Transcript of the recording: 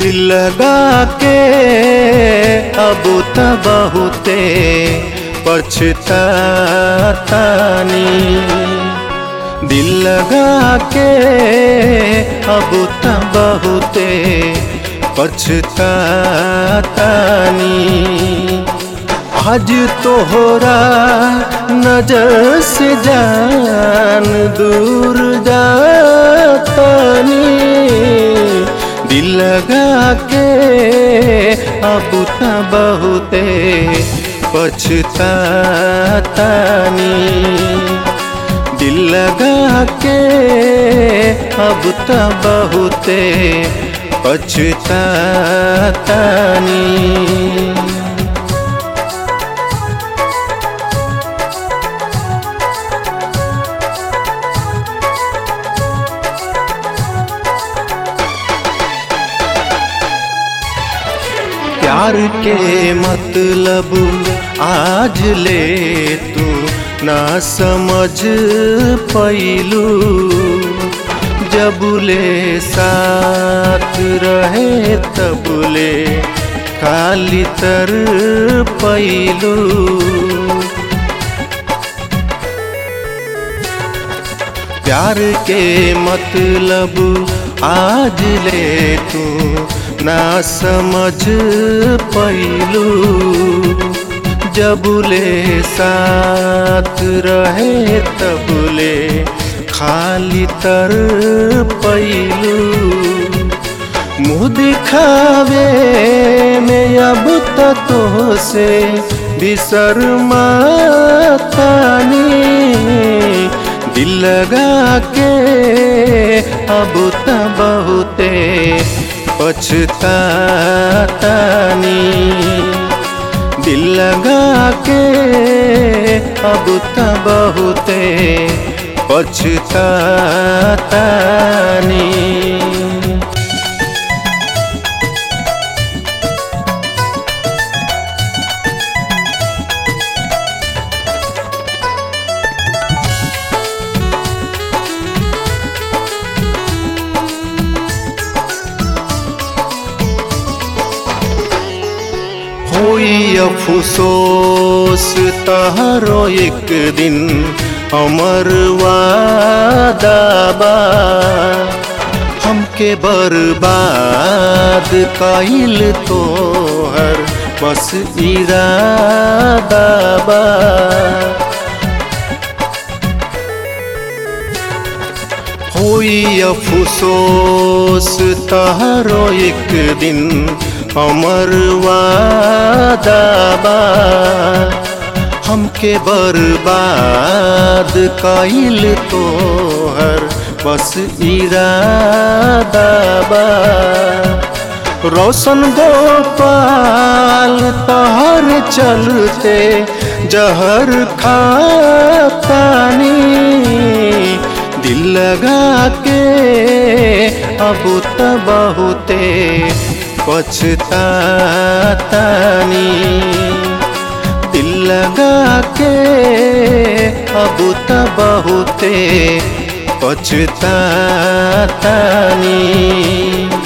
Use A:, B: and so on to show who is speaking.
A: दिल लगा के अब त बहुते पछतानी दिल लगा के अब त बहुते पछतानी आज तोहरा नजर से जान दूर जातानी दिल लगा के अब त बहुते पछतानी दिल लगा के अब त बहुते पछतानी प्यार के मतलब आज ले तू ना समझ पैलू जब ले साथ रहे तब ले खाली तर पैलू प्यार के मतलब आज ले तू ना समझ पैलू जब ले साथ रहे तब ले खाली तर पैलू मुँह दिखावे में अब तो से बिसर मातानी दिल लगा के अब त बहुते पछतानी दिल लगा के अब त बहुते पछतानी होई अफसोस तहरो एक दिन हमर वादाबा हमके बर्बाद कइल तोहर बस इरादाबा होई अफसोस तहरो एक दिन हमर वादाबा हमके बर्बाद कइल तोहर बस इरादाबा रोशन गोपाल तहर चलते जहर खातानी दिल लगा के अब त बहुते पछतानी दिल लगा के अब त बहुते पछतानी